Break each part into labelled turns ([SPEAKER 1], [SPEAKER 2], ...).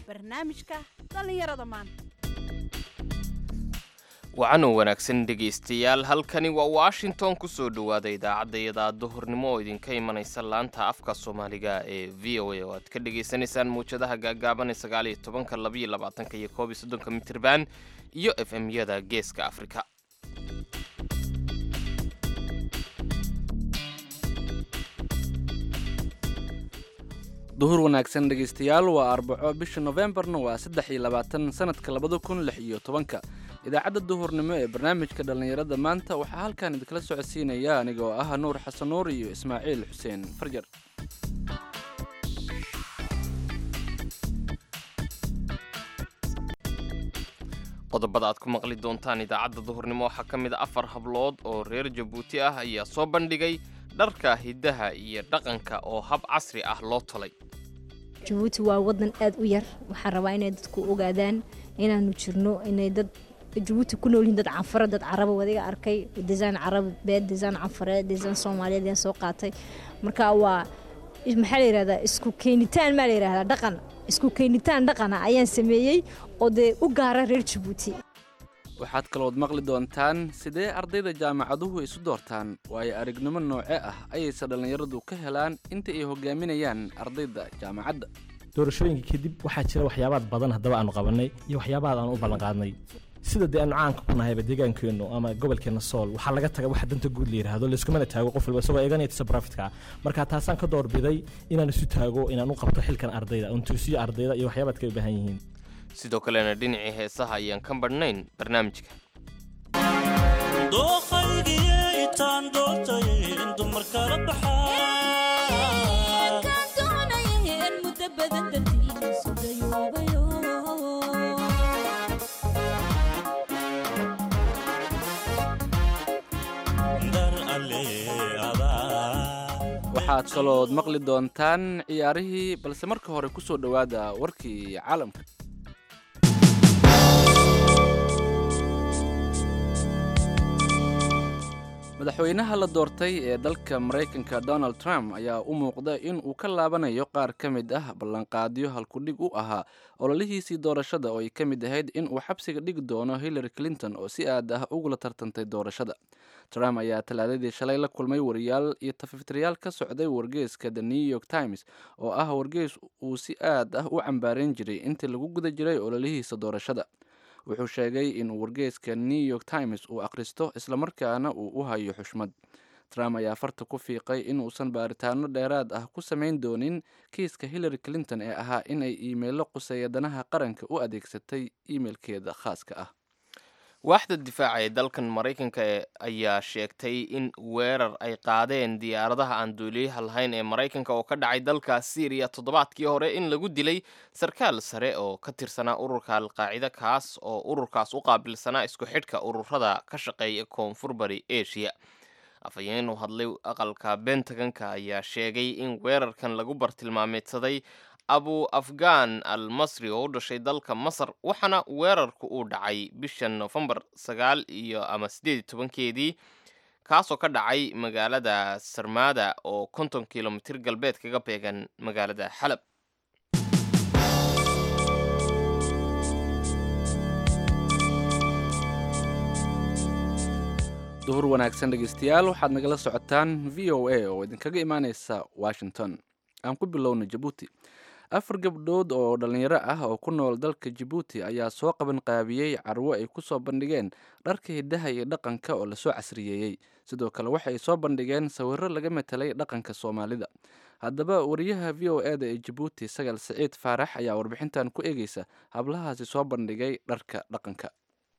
[SPEAKER 1] barnaamijka dhallinyarada maanta
[SPEAKER 2] wacanoo wanaagsan dhegaystayaal halkani waa washington ku soo dhowaada idaacadayada duhurnimo oo idinka imanaysa laanta afka soomaaliga ee v o a oo aad ka dhagaysanaysaan muwjadaha gaagaaban ee sagaal iyo tobanka labaiyo labaatanka iyo koob iyo soddonka mitirban iyo f m-yada geeska afrika
[SPEAKER 3] duhur wanaagsan dhegaystayaal waa arbaco bisha nofembarna waa saddex iyo labaatan sanadka labada kun lix iyo tobanka idaacadda duhurnimo ee barnaamijka dhallinyarada maanta waxaa halkan idinkala socodsiinaya aniga oo ah nuur xasan nuur iyo ismaaciil xuseen farjar
[SPEAKER 2] qodobada aad ku maqli doontaan idaacadda duhurnimo waxaa ka mid a afar hablood oo reer jabuuti ah ayaa soo bandhigay dharka hiddaha iyo dhaqanka oo hab casri ah loo tolay
[SPEAKER 4] jabuuti waa wadan aad u yar waxaan rabaa inay dadku ogaadaan inaanu jirno inay dad jabuuti ku noolyihin dad canfare dad caraba wadiga arkay desaan carabeed desaan canfareed desaan soomaaliyeed ayaan soo qaatay marka waa maxaa la yihahdaa isku keenitaan maa la yihahdaa dhaqan isku keenitaan dhaqana ayaan sameeyey oo dee u gaara reer jabuuti
[SPEAKER 3] waxaad kalood maqli doontaan sidee ardayda jaamacaduhu isu doortaan waayo aragnimo nooce ah ayayse dhallinyaradu ka helaan inta ay hogaaminayaan ardayda jaamacadda
[SPEAKER 5] doorashooyinka kadib waxaa jira waxyaabaad badan haddaba aanu qabannay iyo waxyaabaad aanu u ballanqaadnay sida dee aanu caanka ku nahayba deegaankeennu ama gobolkeenna sool waxaa laga taga waxa danta guud la yidhaahdo layskumana taago qof walba isagoo eeganaya tisa profitka marka taasaan ka doorbiday inaan isu taago inaan u qabto xilkan ardayda oon tuusiyo ardayda iyo waxyaabaad kay u baahan yihiin
[SPEAKER 2] sidoo kalena dhinacii heesaha ayaan ka badhnayn barnaamijka
[SPEAKER 6] dookhaygiitaan doortay in dumar kala
[SPEAKER 3] waxaad kalood maqli doontaan ciyaarihii balse marka hore ku soo dhowaada warkii caalamka madaxweynaha la doortay ee dalka maraykanka donald trump ayaa u muuqda in uu ka laabanayo qaar ka mid ah ballanqaadyo halkudhig u ahaa ololihiisii doorashada oo ay ka mid ahayd in uu xabsiga dhigi doono hillary clinton oo si aad ah ugula tartantay doorashada trump ayaa talaadadii shalay la kulmay wariyaal iyo tafiftirayaal ka socday wargeyska the new york times oo ah wargeys uu si aad ah u cambaarayn jiray intii lagu guda jiray ololihiisa doorashada wuxuu sheegay in wargeyska new york times uu akhristo islamarkaana uu u hayo xushmad trump ayaa farta ku fiiqay inuusan baaritaano dheeraad ah ku samayn doonin kiiska hillary clinton ee ahaa in ay iimeyllo quseeya danaha qaranka u adeegsatay iimeilkeeda khaaska ah
[SPEAKER 2] waaxda difaaca ee dalkan maraykanka ayaa sheegtay in weerar ay qaadeen diyaaradaha aan duuliyaha lahayn ee maraykanka oo ka dhacay dalka syriya toddobaadkii hore in lagu dilay sarkaal sare oo ka tirsanaa ururka alqaacida kaas oo ururkaas u qaabilsanaa isku xidhka ururada ka shaqeeya koonfur bari asia afhayeen u hadlay aqalka bentagonka ayaa sheegay in weerarkan lagu bartilmaameedsaday abu afghan al masri oo u dhashay dalka masar waxaana weerarku uu dhacay bisha nofembar sagaal iyo ama siddeed iyo tobankeedii kaasoo ka dhacay magaalada sarmada oo konton kilomitir galbeed kaga beegan magaalada xalab
[SPEAKER 3] duhur wanaagsan dhegeystayaal waxaad nagala socotaan v o a oo idinkaga imaaneysa washington aan ku bilowna jabuuti afar gabdhood oo dhallinyaro ah oo ku nool dalka jabuuti ayaa soo qaban qaabiyey carwo ay ku soo bandhigeen dharka hiddaha iyo dhaqanka oo lasoo casriyeeyey sidoo kale waxay soo bandhigeen sawirro laga matelay dhaqanka soomaalida haddaba wariyaha v o e da ee jabuuti sagal siciid faarax ayaa warbixintan ku eegeysa hablahaasi soo bandhigay dharka dhaqanka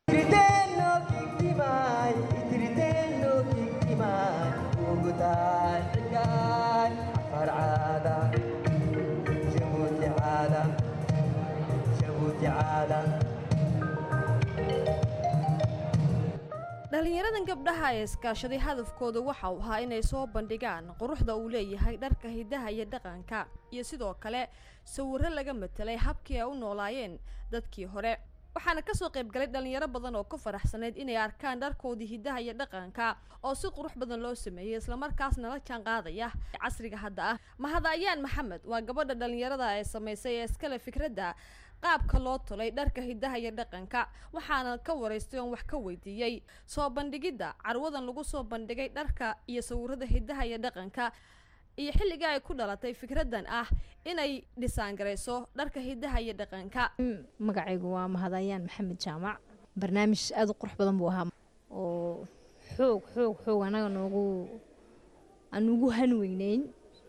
[SPEAKER 7] dhallinyaradan gabdhaha ee iskaashaday hadafkooda waxa uu ahaa inay soo bandhigaan quruxda uu leeyahay dharka hiddaha iyo dhaqanka iyo sidoo kale sawirro laga matelay habkii ay u noolaayeen dadkii hore waxaana kasoo qayb galay dhalinyaro badan oo ku faraxsaneyd inay arkaan dharkoodii hiddaha iyo dhaqanka oo si qurux badan loo sameeyey islamarkaasna la jaan qaadaya casriga hadda ah mahadayaan maxamed waa gabadha dhalinyarada ee samaysay ee iskale fikradda qaabka loo tulay dharka hidaha iyo dhaqanka waxaana ka waraystay oon wax ka weydiiyey soo bandhigidda carwadan lagu soo bandhigay dharka iyo sawirada hidaha iyo dhaqanka iyo xilligii ay ku dhalatay fikraddan ah inay dhisaangarayso dharka hidaha iyo dhaqanka
[SPEAKER 4] magacaygu waa mahadayaan maxamed jaamac barnaamij aada u qurux badan buu ahaa oo xoog xoog xoog anaga noogu aan ugu hanweyneyn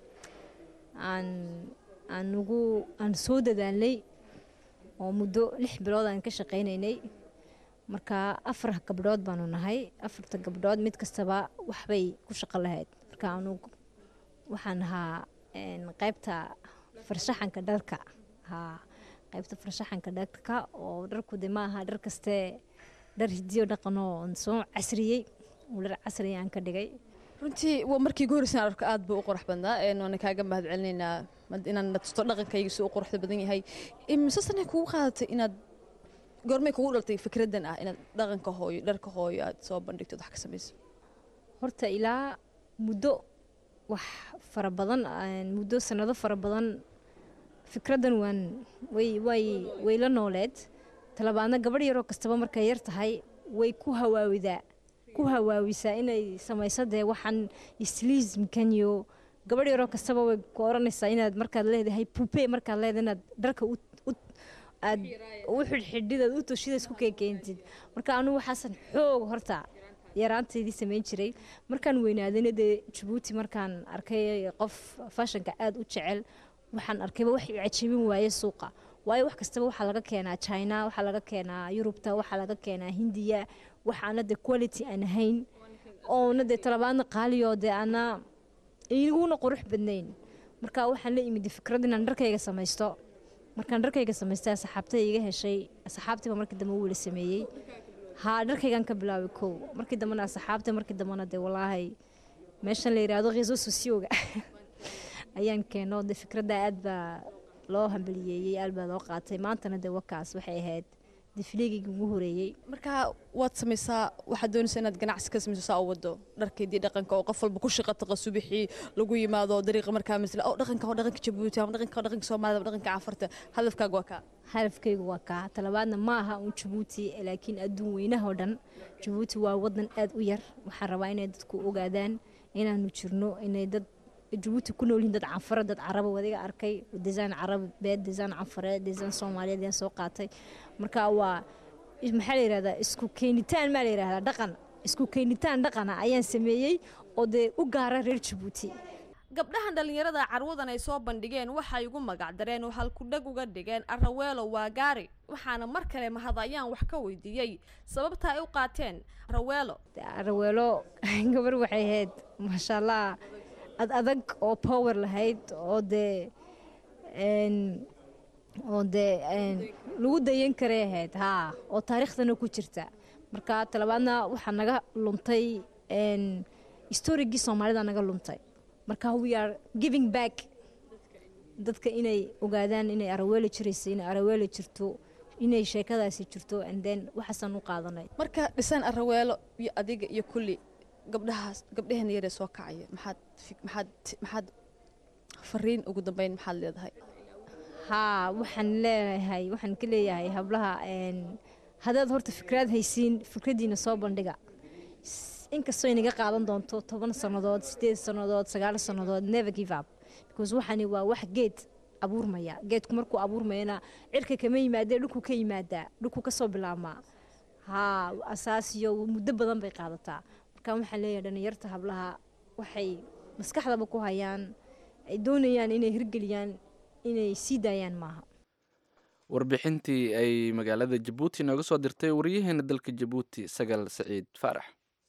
[SPEAKER 4] aan aan ugu aan soo dadaalnay oo muddo lix bilood aan ka shaqaynaynay marka afar gabdhood baanu nahay afarta gabdhood mid kastaba waxbay ku shaqo lahayd marka anu waxaan ahaa qaybta farshaxanka dharka haa qaybta farshaxanka dharka oo dharku de maaha dhar kaste dhar hidiyo dhaqanoo soo casriyey oo dhar casri aan ka dhigay
[SPEAKER 7] runtii waa markii ugu horreysaan arko aad buu u qurux badnaa waana kaaga mahad celinaynaa inaan natusto dhaqankayga si u quruxda badan yahay mise sanay kugu qaadatay inaad goormay kugu dhaltay fikraddan ah inaad dhaqanka hooyo dharka hooyo aad soo bandhigto wax ka samayso
[SPEAKER 4] horta ilaa muddo wax fara badan muddo sanado fara badan fikraddan waan way way way la nooleed talabaadna gabadh yaroo kastaba markay yar tahay way ku hawaawidaa ku hawaawisaa inay samayso dee waxaan isliismkan iyo gabadh yaroo kastaba way ku oranaysaa inaad markaad leedahay pupe markaad leedahay inaad dharka u aad u xidhxidhidaad u toshida isku keekeentid marka anugu waxaasan xoog horta yaraantaydii samayn jiray markaan weynaadayna dee jabuuti markaan arkay qof fashanka aada u jecel waxaan arkayba wax cajabin waaye suuqa waayo wax kastaba waxaa laga keenaa china waxaa laga keenaa yurubta waxaa laga keenaa hindiya waxaana dee quality aan ahayn oona dee talabaadna qaaliyo dee ana iguna qurux badnayn marka waxaan la imid fikrad inaan dharkayga samaysto markaan dharkayga samaystay asxaabtay iga heshay asxaabtiiba markii dambe wuu la sameeyey haa dharkaygaan ka bilaabay kow markii dambena asxaabta markii dambena dee walaahay meeshan la yidhaahdo khiiso sosiyooga ayaan keeno dee fikradda aad baa loo hambaliyeeyey aad baa loo qaatay maantana dee wakaas waxay ahayd difliigayga ugu horeeyey
[SPEAKER 7] marka waad samaysaa waxaad doonaysaa inaad ganacsi ka samayso saa u wado dharkaydii dhaqanka oo qof walba ku shaqa taqa subixii lagu yimaado dariiqa markaa masla oo dhaqanka oo dhaqanka jabuuti ama dhaqanka oo dhaqanka soomaalida ama dhaqanka cafarta hadafkaaga waa kaa
[SPEAKER 4] hadafkaygu waa kaa talabaadna ma aha uun jabuuti laakiin adduun weynahoo dhan jabuuti waa wadan aad u yar waxaan rabaa inay dadku ogaadaan inaanu jirno inay dad jabuuti ku nool yihiin dad canfara dad caraba wadiga arkay desaan carab beed desaan canfareed desaan soomaaliyeed ayaan soo qaatay marka waa maxaa la yihahdaa isku keenitaan maa la yihahdaa dhaqan isku keenitaan dhaqana ayaan sameeyey oo dee u gaara reer jabuuti
[SPEAKER 7] gabdhahan dhallinyarada carwadan ay soo bandhigeen waxay ugu magacdareen oo halkudhag uga dhigeen araweelo waa gaari waxaana mar kale mahadayaan wax ka weydiiyey sababta ay u qaateen araweelo
[SPEAKER 4] araweelo gabar waxay ahayd maasha allah ad adag oo power lahayd oo dee oo dee lagu dayan karay ahayd haa oo taariikhdana ku jirta marka talabaadna waxaa naga luntay storygii soomaalida naga luntay marka we are giving back dadka inay ogaadaan inay araweeli jiraysa inay araweeli jirto inay sheekadaasi jirto and then waxaasaan u qaadanay
[SPEAKER 7] marka dhisaan araweelo iyo adiga iyo kulli gabdhahaas gabdhaheena yaree soo kacaya maxaad maxaad maxaad fariin ugu dambeyn maxaad leedahay
[SPEAKER 4] haa waxaan leeyahay waxaan ka leeyahay hablaha haddaad horta fikraad haysiin fikraddiina soo bandhiga inkastoo inaga qaadan doonto toban sannadood sideed sannadood sagaal sannadood never give up because waxani waa wax geed abuurmaya geedku markuu abuurmayana cirka kama yimaadee dhulku ka yimaadaa dhulku kasoo bilaabmaa haa asaasiyo muddo badan bay qaadataa marka waxaan leeyahay dhalinyarta hablaha waxay maskaxdaba ku hayaan ay doonayaan inay hirgeliyaan inay sii daayaan maaha
[SPEAKER 3] warbixintii ay magaalada jabuuti nooga soo dirtay waryaheena dalka jabuuti sagal saciid faarax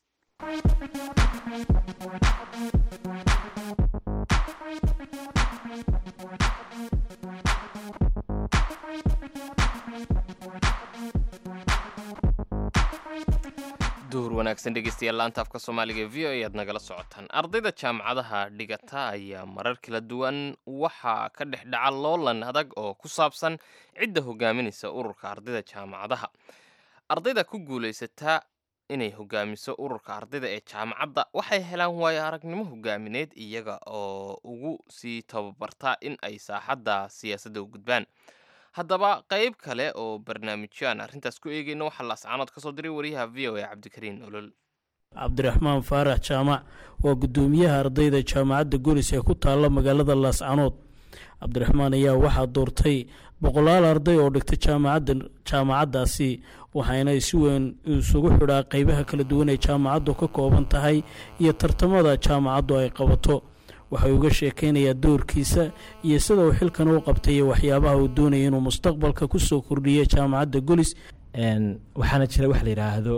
[SPEAKER 2] duhur wanaagsan dhegeystayaal laanta afka soomaaliga v o ayaad nagala socotaan ardayda jaamacadaha dhigata ayaa marar kala duwan waxaa ka dhex dhaca loolan adag oo ku saabsan cidda hogaaminaysa ururka ardayda jaamacadaha ardayda ku guulaysataa inay hogaamiso ururka ardayda ee jaamacadda waxay helaan waayo aragnimo hogaamineed iyaga oo ugu sii tababartaa in ay saaxadda siyaasadda u gudbaan haddaba qayb kale oo barnaamijyo aan arrintaas ku eegayno waxaa laascaanood ka soo diray wariyaha v o a cabdikariin olol
[SPEAKER 8] cabdiraxmaan faarax jaamac waa guddoomiyaha ardayda jaamacadda golis ee ku taalla magaalada laascanood cabdiraxmaan ayaa waxaa doortay boqolaal arday oo dhigtay jaamacadda jaamacaddaasi waxayna si weyn isugu xidhaa qeybaha kala duwan ee jaamacaddu ka kooban tahay iyo tartamada jaamacaddu ay qabato waxay uga sheekeynayaa doorkiisa iyo sida uu xilkan u qabtay iyo waxyaabaha uu doonaya inuu mustaqbalka kusoo kordhiyo jaamacadda golis
[SPEAKER 5] waxaana jira wax la yidhaahdo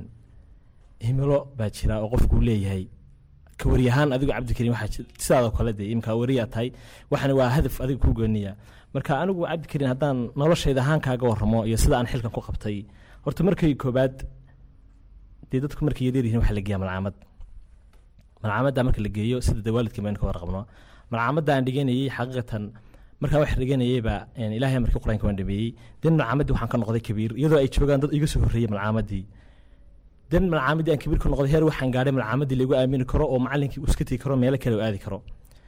[SPEAKER 5] himilo baa jira oo qofku leeyahay ka wariyahaan adigo cabdikariin waxaa sidaadoo kale dee imka wariyaa tahay waxana waa hadaf adiga kuu gooniya marka anigu cabdikariin haddaan noloshayda ahaan kaaga waramo iyo sida aan xilkan ku qabtay horta markay koobaad dee dadku markay yareeryihiin waxa la geeya malcaamad malcaamadda marka la geeyo sida dee waalidkii baynu ka warqabno malcaamadda aan dhiganayey xaqiiqatan markaa wax dhiganayeyba ilaahay markii qur-aanka waan dhameeyey den malcaamadii waxaan ka noqday kabiir iyadoo ay joogaan dad iga soo horreeyey malcaamadii den malcaamadii aan kabiir ka noqday heer waxaan gaadhay malcaamadii lagu aamini karo oo macalinkii uu iska tegi karo meelo kale oo aadi karo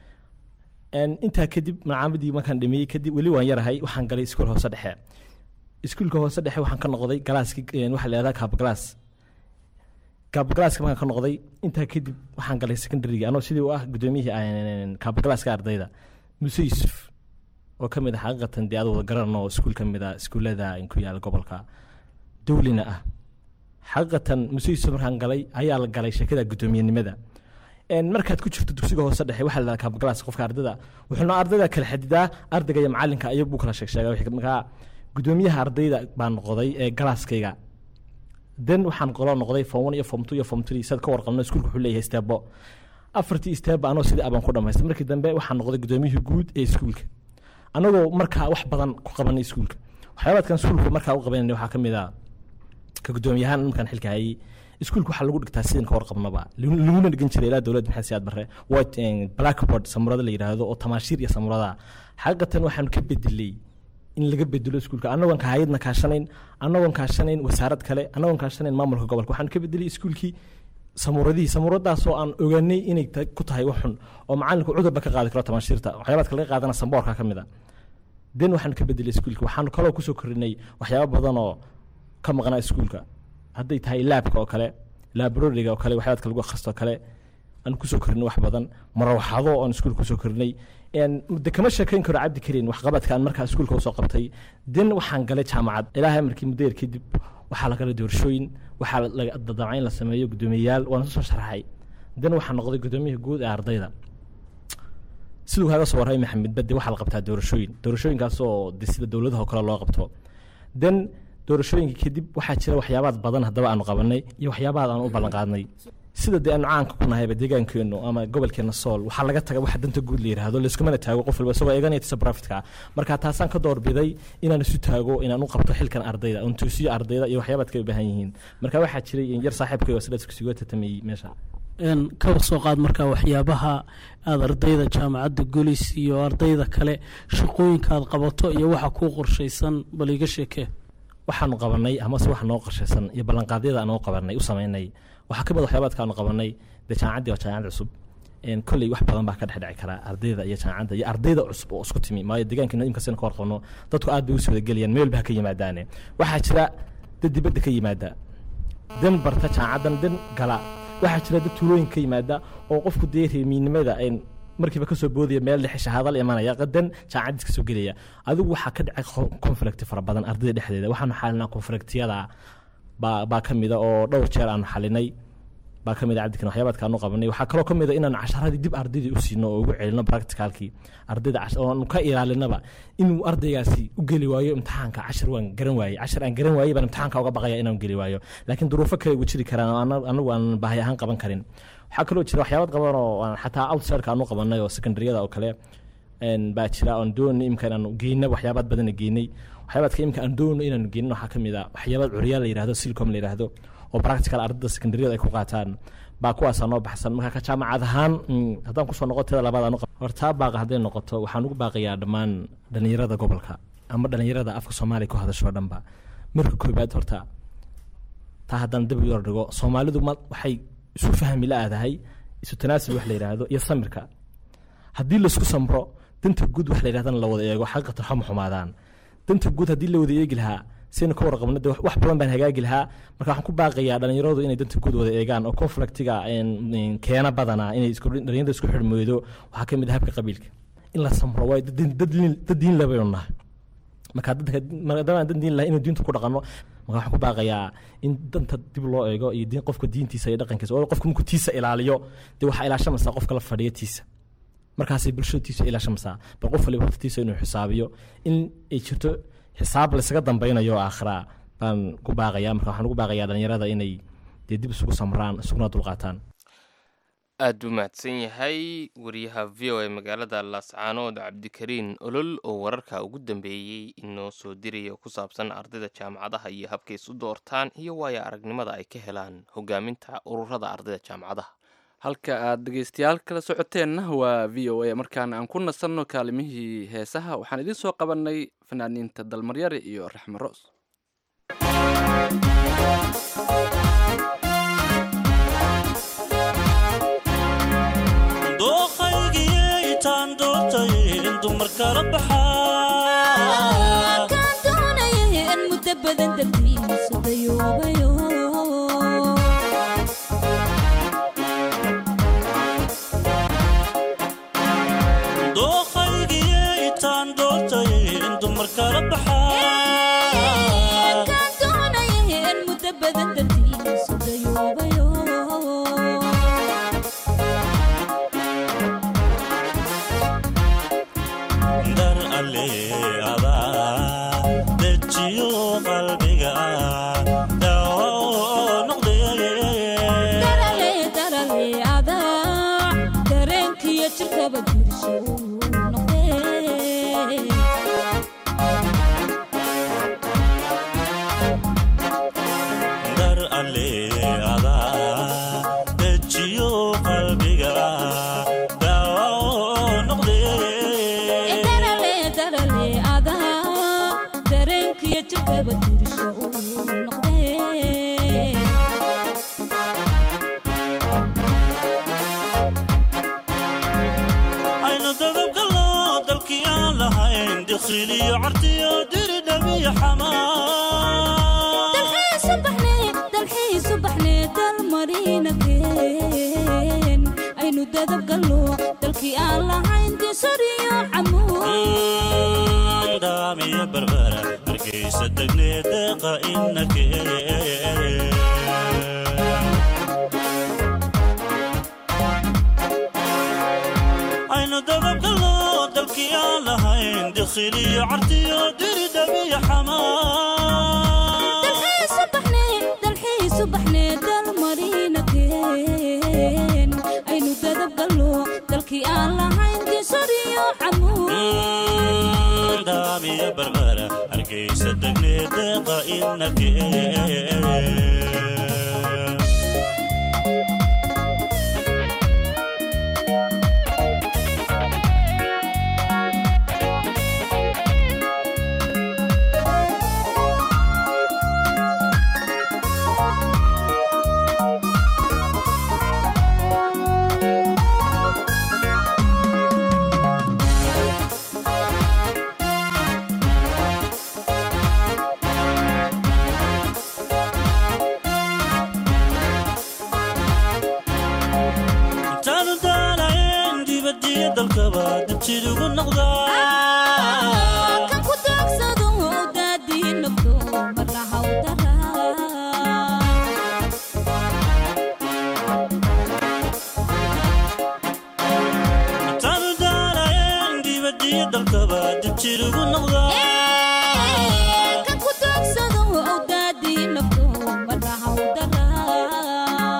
[SPEAKER 5] intaa kadib malcaamadii markaan dhameeyey kadib weli waan yarahay waxaan galay iskuul hoose dhexe iskuulka hoose dhexe waxaan ka noqday galaaskii waxaa la yihahdaa kaabgalaas kaabgalaaska markaan ka noqday intaa kadib waxaan galay secondaryga anoo sidii u ah guddoomiyihii kaabgalaaska ardayda muse yuusuf oo ka mid ah xaqiiqatan dee aad wada garanno oo iskuul ka mid ah iskuullada ku yaala gobolka dawlina ah xaqiiqatan muse yuusuf markaan galay ayaa la galay sheekada guddoomiyenimada markaad ku jirto dugsiga hoose dhexe waxaa la kaabgalaas qofka ardayda wuxuuna ardayda kala xadidaa ardayga iyo macalinka ayag buu kala sheegsheega markaa guddoomiyaha ardayda baa noqday ee galaaskayga den waxaan qolo noqday form one iyo form two iyo form three sad ka warqabno iskuulka wuxuu leeyahay steebo afartii steebo anoo sidii abaan ku dhamaystay markii dambe waxaan noqday guddoomiyihii guud ee iskuulka anagoo markaa wax badan ku qabanay iskuulka waxyaabaadkan iskuulka markaa u qabanayna waxaa ka mid ah ka guddoomiyahaan markaan xilka hayay iskuulka waxaa lagu dhigtaa sidin ka warqabnaba laguna dhigan jiray ilaa dowladda maxamed siyaad barre white blackboard samurada la yidhaahdo oo tamaashiir iyo samurada xaqiiqatan waxaan ka bedelay in laga bedelo iskuulka anagoon ka hayadna kaashanayn anagoon kaashanayn wasaarad kale anagoon kaashanayn maamulka gobolka waxaan ka bedelay iskuulkii samuuradihii samuuradaasoo aan ogaanay inay ku tahay wax xun oo macalinku cudurba ka qaadi karo tamaashiirta waxyaabaadka laga qaadana samboorka ka mid a den waxaan ka bedelay iskuulka waxaan kaloo kusoo korinay waxyaaba badan oo ka maqnaa iskuulka hadday tahay laabka oo kale labroriga oo kale waxyaabadka lagu akhristo kale aan kusoo korinay wax badan marawaxado oon iskuulka kusoo korinay de kama sheekayn karo cabdi kariin waxqabadka aan markaa iskuulka usoo qabtay den waxaan galay jaamacad ilaahay markii muddo yar kadib waxaa la galay doorashooyin waxaa dadamca in la sameeyo guddoomiyeyaal waana soo sharaxay den waxaa noqday guddoomiyaha guud ee ardayda siduu kaaga soo warramay maxamed bade waxaa la qabtaa doorashooyin doorashooyinkaas oo de sida dowladaha oo kale loo qabto den doorashooyinka kadib waxaa jira waxyaabaad badan haddaba aanu qabanay iyo waxyaabaad aanu u ballanqaadnay sida dee aanu caanka ku nahayba deegaankeennu ama gobolkeena sool waxaa laga taga waxa danta guud la yidhaahdo laiskumana taago qof walba isagoo eeganaya tisa profitka marka taasaan ka doorbiday inaan isu taago inaan u qabto xilkan ardayda oon toosiyo ardayda iyo waxyaabaad ka u baahan yihiin marka waxaa jiray yar saaxiibkay oo sidaas kusigo tatamayey meesha
[SPEAKER 8] kaba soo qaad markaa waxyaabaha aada ardayda jaamacadda golis iyo ardayda kale shaqooyinka aad qabato iyo waxa kuu qorshaysan bal iga sheekee
[SPEAKER 5] waxaanu qabanay amase wax noo qorshaysan iyo ballanqaadyada aanu qabanay u samaynay waxaa ka mid waxyaabaadka aanu qabanay dee jaamacaddii waa jaamacad cusub kolley wax badan baa ka dhex dhici karaa ardayda iyo jaamacadda iyo ardayda cusub oo isku timi maayo deegaankeena imka sina ka warqabno dadku aad bay u soo gelayaan meel ba ha ka yimaadaane waxaa jira dad dibadda ka yimaada dan barta jaamacaddan dan gala waxaa jira dad tuulooyinka ka yimaada oo qofku dee reemiinimada markiiba kasoo boodaya meel dhexe shahaado la imanaya qadan jaamacadiis kasoo gelaya adigu waxaa ka dhacay conflict fara badan ardayda dhexdeeda waxaanu xalinaa conflictyada baa baa ka mida oo dhowr jeer aanu xalinay baa ka mid a cabdikan waxyaabaadka aanu qabanay waxaa kaloo ka mid a inaanu casharadii dib ardaydii u siino oo ugu celino practicalkii ardayda oonu ka ilaalinaba inuu ardaygaasi u geli waayo imtixaanka cashar waan garan waayey cashar aan garan waayey baan imtixaanka uga baqaya inaan geli waayo laakiin duruufo kale ugu jiri karaan oo anagu aan baahi ahaan qaban karin waxaa kaloo jira waxyaabad qaban oo xataa outsiderka aanu qabanay oo secondaryada oo kale baa jira oon doonay imka inaanu geyna waxyaabaad badana geynay waxyaabaadka imka aan doonno inaanu geynin waxaa ka mid a waxyaabaad curyaal la yihahdo silcom la yihahdo oo practical ardayda secondaryada ay ku qaataan baa kuwaasaa noo baxsan marka ka jaamacad ahaan haddaan kusoo noqo tada labaad aanu hortaa baaqa hadday noqoto waxaan ugu baaqayaa dhammaan dhallinyarada gobolka ama dhallinyarada afka soomaaliya ku hadasho dhanba marka koobaad horta taa haddaan dib yar dhigo soomaalidu ma waxay isu fahmi la-aadahay isu tanaasul wax la yidhaahdo iyo samirka haddii laisku samro danta guud wax la yidhahdana la wada eego xaqiiqatan xuma xumaadaan danta guud haddii la wada eegi lahaa saynu ka warqabno de wax badan baan hagaagi lahaa marka waxaan ku baaqayaa dhalinyaradu inay danta guud wada eegaan oo conflictiga keena badanaa inay dhalinyarada isku xidhmoodo waxaa ka mid ah habka qabiilka in la samro waay dad diin labaynu nahay marka maadaama aan dad diin lahay inuu diinta ku dhaqanno marka waxaan ku baaqayaa in danta dib loo eego iyo diin qofka diintiisa iyo dhaqankiisa oo qofka markuu tiisa ilaaliyo dee waxaa ilaashamaysaa qofka la fadhiya tiisa markaasay bulshada tiisa ilaashamaysaa bal qof waliba hortiisa inuu xisaabiyo in ay jirto xisaab laysaga dambeynayo oo aakhiraa baan ku baaqayaa marka waxaan ugu baaqayaa dhalinyarada inay dee dib isugu samraan isuguna dulqaataan
[SPEAKER 2] aad buu mahadsan yahay wariyaha v o a magaalada laascaanood cabdikariin olol oo wararka ugu dambeeyey inoo soo diraya ku saabsan ardayda jaamacadaha iyo habkay isu doortaan iyo waayo aragnimada ay ka helaan hogaaminta ururada ardayda jaamacadaha
[SPEAKER 3] halka aad dhegeystayaal kala socoteenna waa v o a markaan aan ku nasanno kaalimihii heesaha waxaan idiin soo qabannay fanaaniinta dalmaryare iyo raxme roos
[SPEAKER 6] dooqaygiyaytaan doortay in dumar kala baxaa
[SPEAKER 9] kaan doonaya in muddo badan dartiisa dayoobayo
[SPEAKER 6] dooqaygiyaytaan doortay in dumar kala baxaa
[SPEAKER 9] kaan doonaya in muddo badan dartiisa dayoobayo
[SPEAKER 6] dar aleecadaa dejiyo qalbiga daawo noqdee
[SPEAKER 9] darale darale adaa dareenkiyo jirkaba dirsho noqdee
[SPEAKER 6] dar aleecadaa dejiyo qalbiga daawo noqdee
[SPEAKER 9] darale darale adaa dareenkiyo jirkaba dirsho noqdee
[SPEAKER 6] aynu dadabgalno dalkii aan lahayn dikhiliyo cartiyo diri dhabiyo xamaa
[SPEAKER 9] dalxiisu baxnee dalxiisu baxnee dalmarinakeen aynu dadab galno dalkii aan lahayn disariyo camuud
[SPEAKER 6] daamiyo barbara hargeysa degnee deeqa inakee aynu dadabgalno dalkii aan lahayn dikhiliyo cartiyo diri dhabiyo xamaa
[SPEAKER 9] dalxiisu baxnee dalxiisu baxnee dalmarinakeen aynu dadab galno dalkii aan lahayn disariyo camuud
[SPEAKER 6] daamiyo barbara hargeysa degnee deeqa inakee intaanu daanayn dibadiyo dalkaba dibjid ugu noqdaa
[SPEAKER 9] kan ku daagsado daadii nafto marna hawdaraa
[SPEAKER 6] intaanu daanayn dibadiyo dalkaba dibjid ugu noqdaa
[SPEAKER 9] kan ku daagsado daadii nafto marna hawdaraa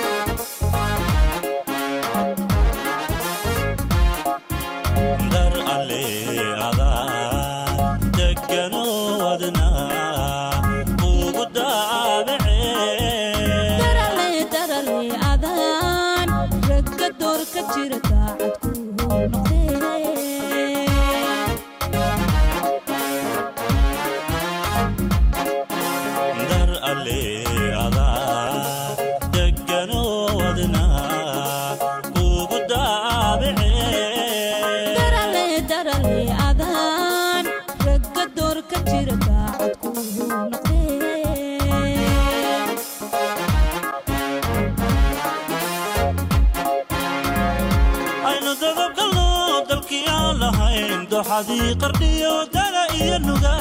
[SPEAKER 6] dar aleecadaa degano wadna ugu daabacee
[SPEAKER 9] darale darale adaan ragga door ka jira daacad ku noqdee
[SPEAKER 6] dar aleecadaa degano wadna ugu daabacee
[SPEAKER 9] darale darale adaan ragga door ka
[SPEAKER 6] doxadii qardhiyo dala iyo nugaa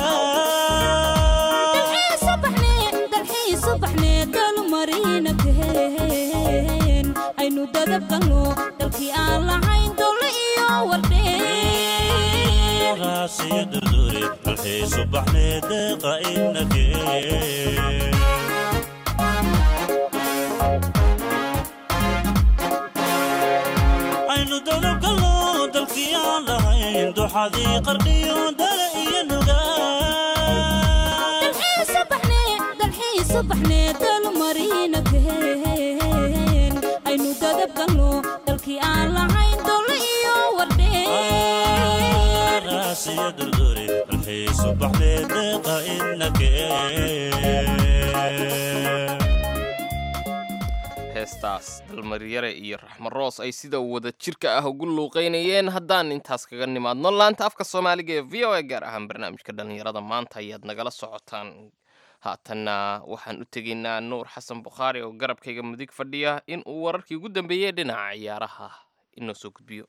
[SPEAKER 9] aynu dadabgalno dalkii aan lahayn dowle iyo wardheen
[SPEAKER 6] raasiyo durdure dalxiisu baxnee deeqa inakee aynu dadabgalno dalkii aan lahayn doxadii qardhiyo dala iyo nugaa
[SPEAKER 9] aynu dadabgalno dalkii aan lahayn dowle iyo wardheen
[SPEAKER 6] raasiyo durdure dalxiisu baxnee deeqa inakee
[SPEAKER 2] heestaas dalmaryare iyo raxmaroos ay sida wada jirka ah ugu luuqaynayeen haddaan intaas kaga nimaadno laanta afka soomaaliga ee v o a gaar ahaan barnaamijka dhallinyarada maanta ayaad nagala socotaan haatanna waxaan u tegaynaa nuur xasan bukhaari oo garabkayga mudig fadhiya in uu wararkii ugu dambeeyey dhinaca ciyaaraha inoo soo gudbiyo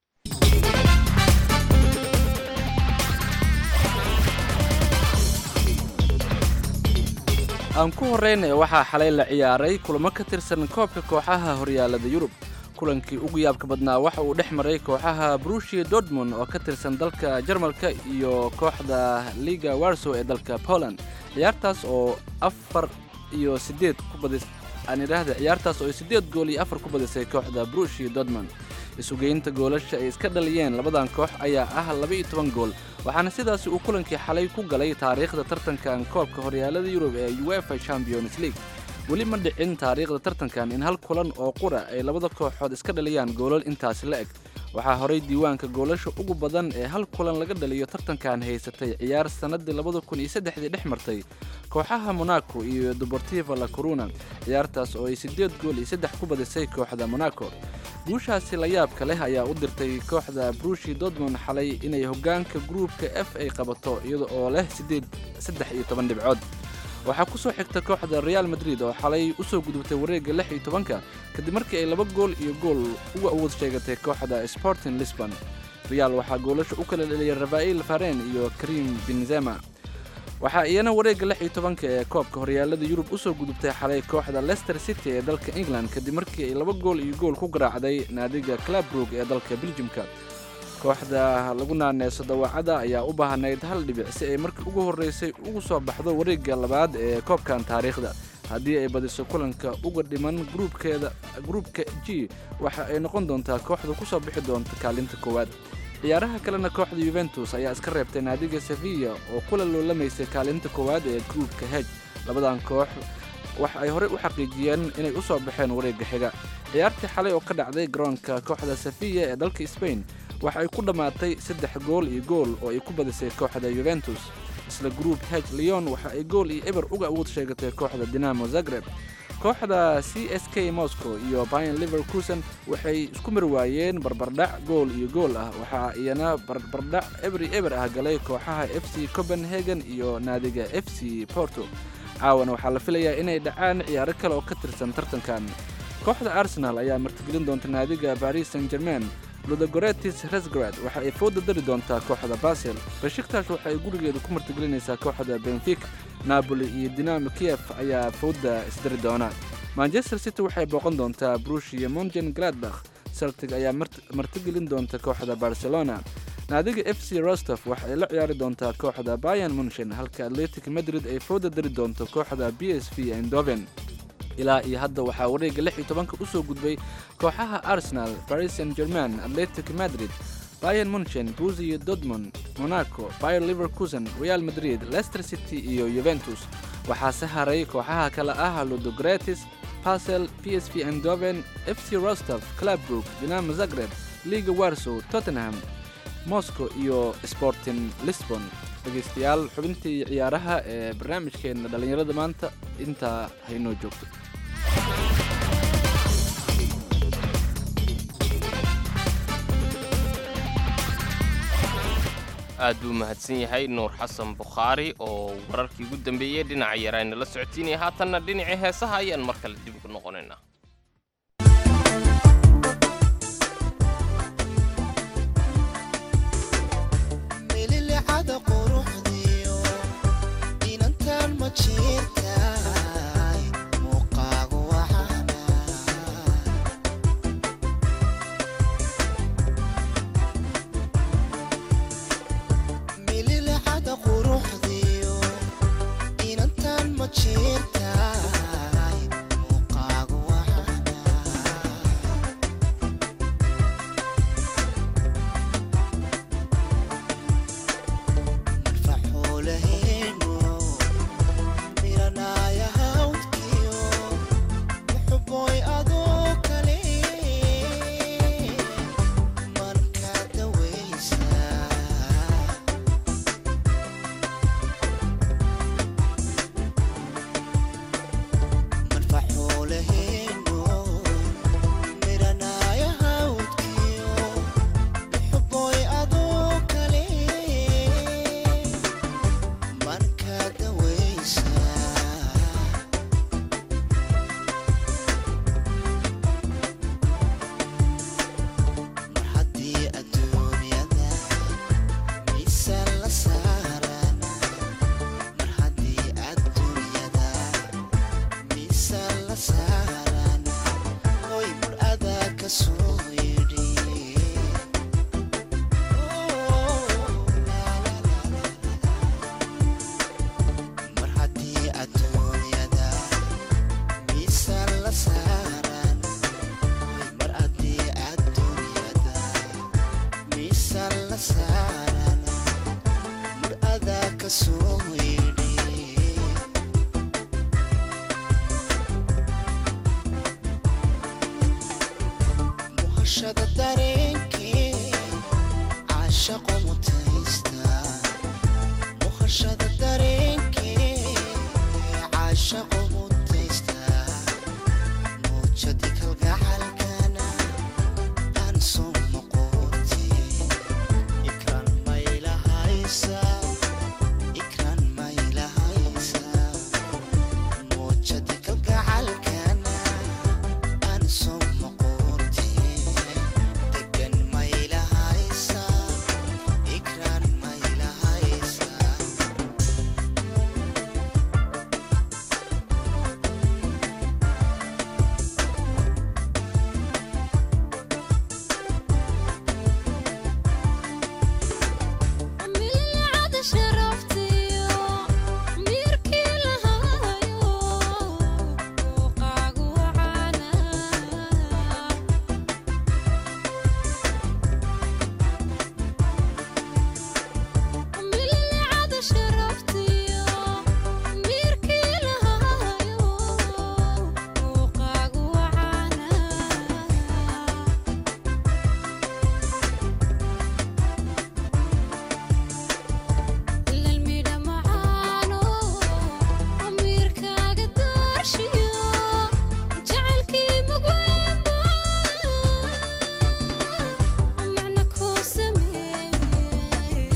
[SPEAKER 3] aan ku horreynaya waxaa xalay la ciyaaray kulamo ka tirsan koobka kooxaha horyaalada yurub kulankii ugu yaabka badnaa waxa uu dhex maray kooxaha brushia dortmund oo ka tirsan dalka jarmalka iyo kooxda liga warsow ee dalka poland ciyaartaas oo afar iyo siddeed ku badis aan idhaahda ciyaartaas oo siddeed gool iyo afar ku badisay kooxda brushia dortmund isugeynta goolasha ay iska dhaliyeen labadan koox ayaa ah laba iyo toban gool waxaana sidaasi uu kulankii xalay ku galay taariikhda tartankan koobka horyaalada yurub ee uefa champions league weli ma dhicin taariikhda tartankan in hal kulan oo qura ay labada kooxood iska dhaliyaan goolal intaasi la eg waxaa horay diiwaanka goolasha ugu badan ee hal kulan laga dhaliyo tartankan haysatay ciyaar sannadii labada kun iyo saddexdii dhex martay kooxaha monaco iyo deportiva la coruna ciyaartaas oo ay siddeed gool iyo saddex ku badisay kooxda monaco guushaasi la yaabka leh ayaa u dirtay kooxda brushi dortmund xalay inay hoggaanka gruupka f ay qabato iyada oo leh siddeed saddex iyo toban dhibcood waxaa ku soo xigta kooxda real madrid oo xalay u soo gudubtay wareegga lix iyo tobanka kadib markii ay laba gool iyo gool uga awood sheegatay kooxda sporting lisbon real waxaa goolasha u kala dheliyay rafael faren iyo karim benzema waxaa iyana wareegga lix iyo tobanka ee koobka horyaalada yurub u soo gudubtay xalay kooxda leicester city ee dalka england kadib markii ay laba gool iyo gool ku garaacday naadiga clabrook ee dalka beljimka kooxda lagu naaneeso dawaacada ayaa u baahnayd hal dhibic si ay markii ugu horreysay ugu soo baxdo wareegga labaad ee koobkan taariikhda haddii ay badiso kulanka uga dhiman gruubkeeda gruubka g waxa ay noqon doontaa kooxda ku soo bixi doonta kaalinta koowaad ciyaaraha kalena kooxda yuventus ayaa iska reebtay naadiga sevilla oo kula loolamaysay kaalinta koowaad ee gruubka heg labadan koox waxa ay horey u xaqiijiyeen inay u soo baxeen wareegga xiga ciyaartii xalay oo ka dhacday garoonka kooxda sevilla ee dalka spain waxa ay ku dhammaatay saddex gool iyo gool oo ay ku badisay kooxda yuventus isla gruub heg leon waxa ay gool iyo eber uga awood sheegatay kooxda dinamo zagreb kooxda c s k moscow iyo bayan liverkusen waxay isku mar waayeen barbardhac gool iyo gool ah waxaa iyana barbardhac ebri eber ah galay kooxaha f c copenhagen iyo naadiga f c porto caawana waxaa la filayaa inay dhacaan ciyaaro kale oo ka tirsan tartankan kooxda arsenal ayaa martigelin doonta naadiga paris saint germain ludogoretis resgrad waxa ay fooda dari doontaa kooxda basel bashiktash waxa ay gurigeeda ku martigelinaysaa kooxda benfik napoli iyo dinamo kiev ayaa fooda isdari doona manchester city waxay booqan doontaa brushia mongen gladbach celtic ayaa martigelin doonta kooxda barcelona naadiga f c rostov waxa ay la ciyaari doontaa kooxda bayan munshen halka atletic madrid ay fooda dari doonto kooxda b s v endoven ilaa iyo hadda waxaa wareegga lix iyo tobanka u soo gudbay kooxaha arsenal paris saint german atletic madrid bayan munchen buziyo dortmund monaco bayer liverkusen real madrid leicester city iyo yuventus waxaase haray kooxaha kale ah ludogretis basel p s v endoven f c rostov clubbrook dinamo zagreb liga warsow tottenham moscow iyo sporting lisbon dhegaystayaal xubintii ciyaaraha ee barnaamijkeenna dhallinyarada maanta intaa haynoo joogto
[SPEAKER 2] aad buu mahadsan yahay nuur xasan bukhaari oo wararkii ugu dambeeyey dhinaca yaraayna la socotiinaya haatanna dhinacii heesaha ayaan mar kale dib ugu noqonaynaa
[SPEAKER 10] muqashada dareenkee caashaqo mutaysta muqashada dareenkee caashaqo mutaysta muujadi kalgacalkana aan soo noqotee ikraan maylahaysa ikraan maylahaysa muujadi kalgacalkana aan soo noqotee degan maylahaysa ikraan maylahaysa
[SPEAKER 9] milcada sharaftiyo miirkii lahaayo muuqaagu wacaana milcada sharaftiyo miirkii lahaayo muuqaagu wacaana lalmidha macaano amiirkaaga daarshiyo jacaylkii mugweynba macna kuu sameeye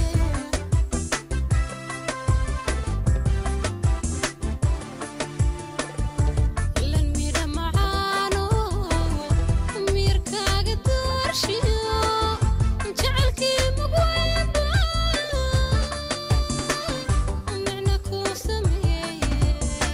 [SPEAKER 9] lalmidha macaano amiirkaaga daarshiyo jacaylkii mugweynba macna kuu sameeye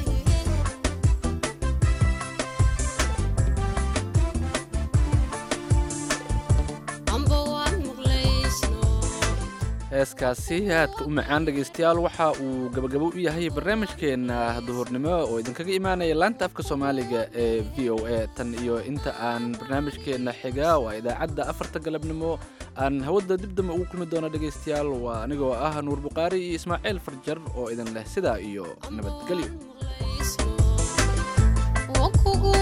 [SPEAKER 9] amba waan muqlaysno
[SPEAKER 3] heeskaasi aadka u macaan dhegaystayaal waxa uu gabagabo u yahay barnaamijkeenna duhurnimo oo idinkaga imaanaya laanta afka soomaaliga ee v o a tan iyo inta aan barnaamijkeenna xiga waa idaacadda afarta galabnimo aan hawada dib dambe ugu kulmi doono dhegaystayaal waa anigoo ah nuur buqaari iyo ismaaciil farjar oo idin leh sidaa iyo nabadgelyo
[SPEAKER 9] waan kugu